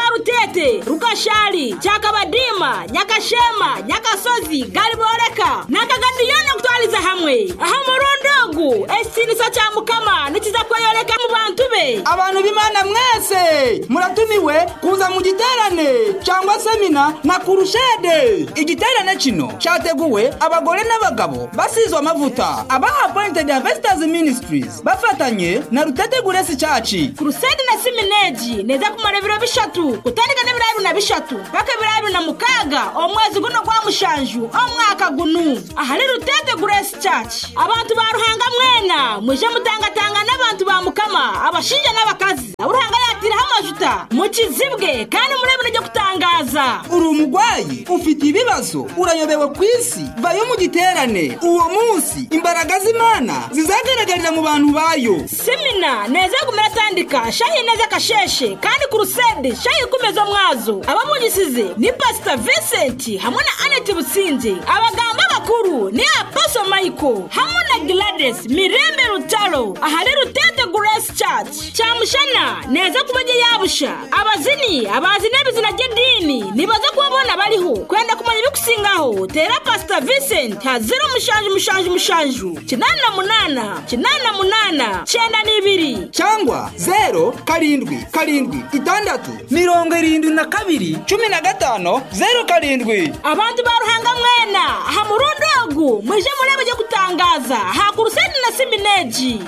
Kayole Rukashali Chakabadima Nyakashema Nyakasozi Galiboreka Nakagatiyono kutwaliza hamwe aha murundugu esinisa cha mukama nikiza kweyoleka mu bantu be abantu b'imana mwese muratumiwe kuza mu giterane cyangwa semina na kurushede igiterane kino cyateguwe abagore n'abagabo basizwe amavuta aba appointed harvesters ministries bafatanye na ruteteguresi cyaci kurusede na simineji neza kumara ibiro bishatu gutandika n'ibiro bibiri na bishatu paka ibiro bibiri na mukaga omwezi guno gwa mushanju omwaka gunu ahari rutete grace church abantu ba ruhanga mwena muje mutangatanga n'abantu ba mukama abashinja n'abakazi uruhanga yatiraho amajuta mukizibwe kandi murebere ryo kutangaza uri umurwayi ufite ibibazo urayobewe ku isi vayo mu giterane uwo munsi imbaraga z'imana zizagaragarira mu bantu bayo semina neza kumera tandika shahi neza kasheshe kandi kurusede shahi kumeza mwazo abamugisize ni pastor vincent hamwe na anet butsinze abaganga bakuru ni apostle michael hamwe na gladys mirembe rutaro ahari rutete grace church cyamushana neza kumenya yabusha abazini abazi n'ibizina ry'idini nibaza kubabona bariho kwenda kumenya ibikusingaho tera pastor vincent hazira umushanju umushanju umushanju kinani na munana kinani na munana cyenda n'ibiri cyangwa zero karindwi karindwi itandatu mirongo irindwi na kabiri cumi na gatanu zero karindwi abantu ba ruhanga mwena aha murundogu muje murebe byo gutangaza hakuruseni na simineji